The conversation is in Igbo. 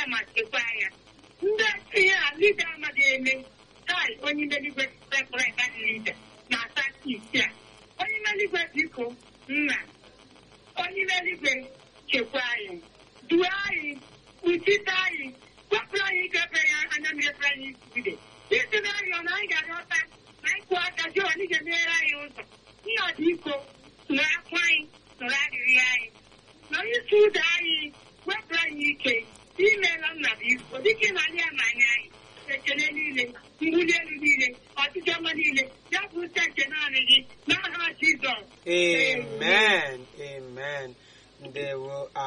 ma chekwa ya ndị tinye a lida amaghị eme tai onye imeligwe referent lida na asatọ isi a onye imeligwe biko nna onye imeligwe chekwa anyị duo anyị kpuchite anyị wepụrụ anyị ikepere ya anya mmepere anyị ide isi na arịọ na anyị ga-arịọta na ịkwụ aka jụọ anyị ga-emeghere anyị ụzọ nna biko nụrụ akwa anyị nụrụ arịrịọ anyị na onye isi ụzọ anyị wepụrụ anyị ike imeela nna biko dịka na anyị ama anya anyị ekele niile mbuli elu niile ọtụtụ ọma niile ya bụ uche nke naanị gị n'aha Jizọs amen amen ndewo